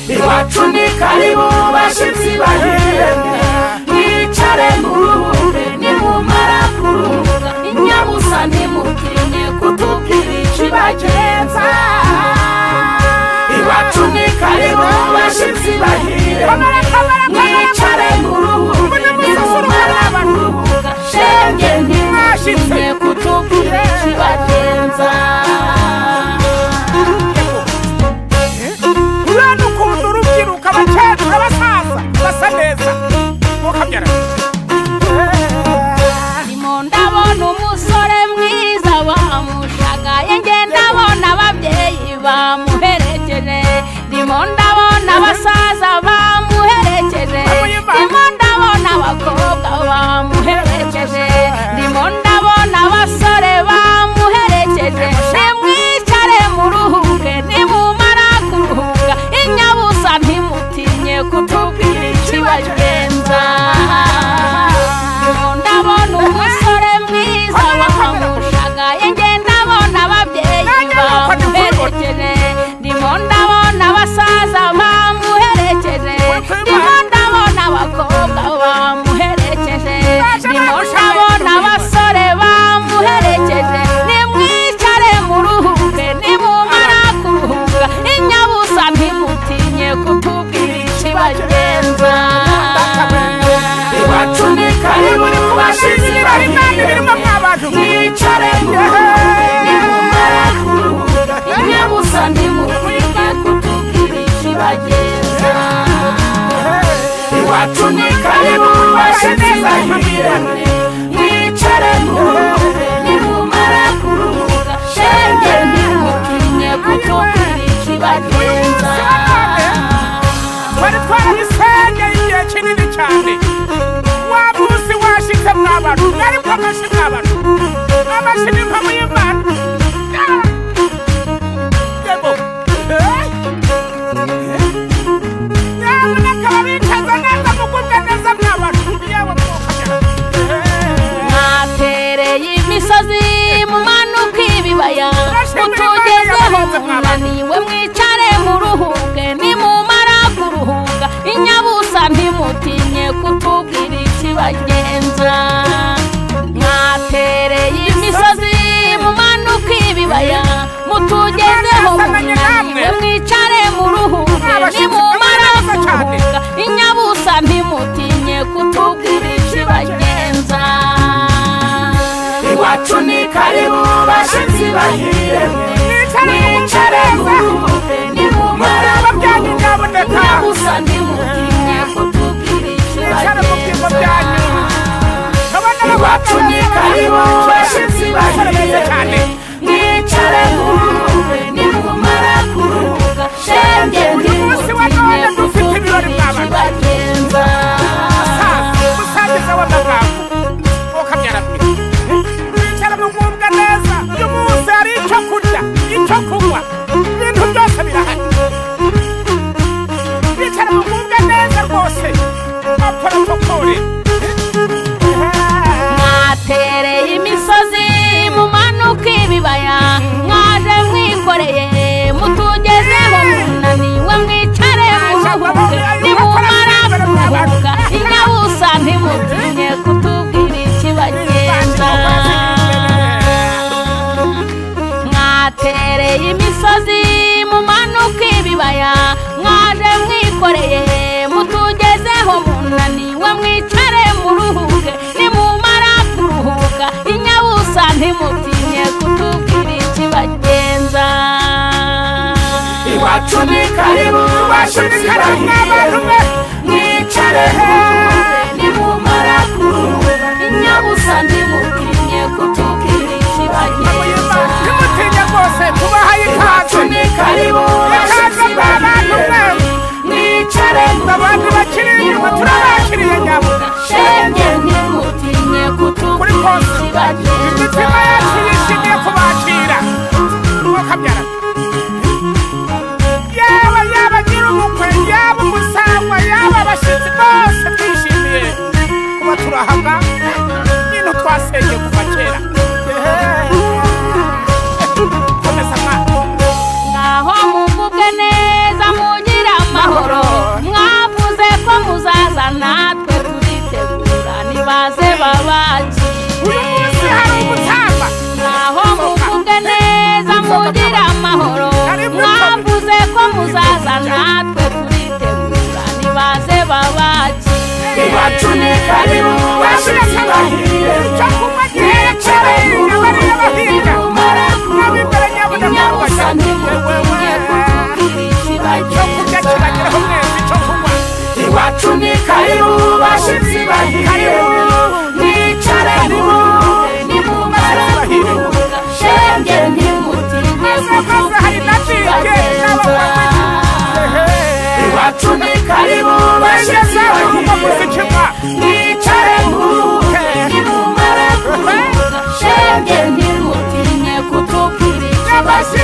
iwacu ni karibu bashyitsi bahiye mwicare muruhure nimumara kuruhuka inyabusa ntimutinye kutubwira ikibagenza iwacu ni karibu bashyitsi bahiye mwicare muruhure nimumara kuruhuka shenge ntimwashyitse kutubwira ikibagenza urabona ukuntu urubyiruko abakecuru abasaza basa neza mukabyara ndimo ndabona umusore mwiza bamushagaye nge ndabona ababyeyi bamuherekeje ndimo ndabona abasaza bamuherekeje ndimo ndabona abakobwa bamuherekeje ndimo ndabona abasore bamuherekeje nimwicare muruhuke nimumara kuruhuka inyabusa ntimutinye kutubwira ikibagenza ndabona umusore mwiza wamushagaye nge ndabona ababyeyi bamuherekeje ndimo ndabona abasaza bamuherekeje ndimo ndabona abakobwa bamuherekeje ndimo ndabona abasore bamuherekeje nimwicare muruhuke nimumara kuruhuka inyabusa ntimutinye kutubwira ikibagenza iwacu ni karibu bashyitsi bahiye mwicare muruhure nimumara kuruhuka inyabusa ntimukwiriye kutubwira ikibagenza iwacu ni karibu bashyitsi bahiye mwicare muruhure nimumara kuruhuka shenge ntimukwiriye kutubwira ikibagenza twari twarahisengeye igihe kinini cyane wa munsi washitse mwabantu mwaribwo amashi mwabantu amashi ni mpamvu y'imana Ah! Yego. Eh? nyamuneka babikaza neza mugubwe neza mwabantu yaba mwokagera mwatereye imisozi mumanuka ibibaya mutugezeho munaniwe mwicare muruhuke nimumara kuruhuka inyabusa ntimutinye kutubwira ikibagenza mwatereye imisozi mumanuka ibibaya mutugezeho munaniwe mwicare muruhuke nimumara kuruhuka inyabusa ntimutinye kutubwira ikibagenza iwacu ni karibu bashyitsi bahiye mwicare muruhuke nimumara ababyanyi nyaboneka gusa ntimutinye kutubwira Mwicare mu byimbo byanyu. ikibagenza kabona iwacu ni karibu bashyitsi bahiye cyane mwicare muruhuke nimumara kuruhuka shenge munsi wa none ntimutinye dufite kutubwira ibirori mwabana ikibagenza musangiza w'amagambo mukabyara mwe mwicara mugubwa neza uyu munsi hari icyo kurya icyo kunywa ibintu byose birahari mwicara mugubwa neza rwose baporotokore mwatereye imisozi mumanuka ibibaya mwaje mwikoreye mutugezeho munaniwe mwicare muruhuke nimumara kuruhuka inyabusa ntimutinye kutubwira ikibagenza mwatereye imisozi mumanuka ibibaya mwaje mwikoreye mutugezeho munaniwe mwicare muruhuke nimumara kuruhuka inyabusa ntimutinye kutubwira ikibagenza iwacu ni karibu bashyitsi bahiye mwicare nimumara kuruhuka inyabusa ntimutinye kutubwira ikibagenza ntimutinye rwose tubahaye iwacu ikaze ni karibu bashyitsi bahiye mwicare abantu bakiri inyuma turabakiriye nyabo shenge ntimutinye kuri kutubwira konsa ikibagenza imitima yacu yishimiye kubakira wakabyara yaba yaba nyir'ubukwe yaba umusangwa yaba abashyitsi bose twishimiye kuba turahava ibintu twasenge kuva kera mugire amahoro mwavuze ko muzaza natwe turitegura nibaze babakire Nibacunika nibo bashitsi bahire Nibacunika nibo bashitsi bahire Nicare nibo nimumara kuruhuka Shenge ntimutinde kuko tuzagenza Nibacunika nibo bashitsi bahire Nicare muruhuke nimumara kuruhuka Shenge ntimutinde kuko tuzagenza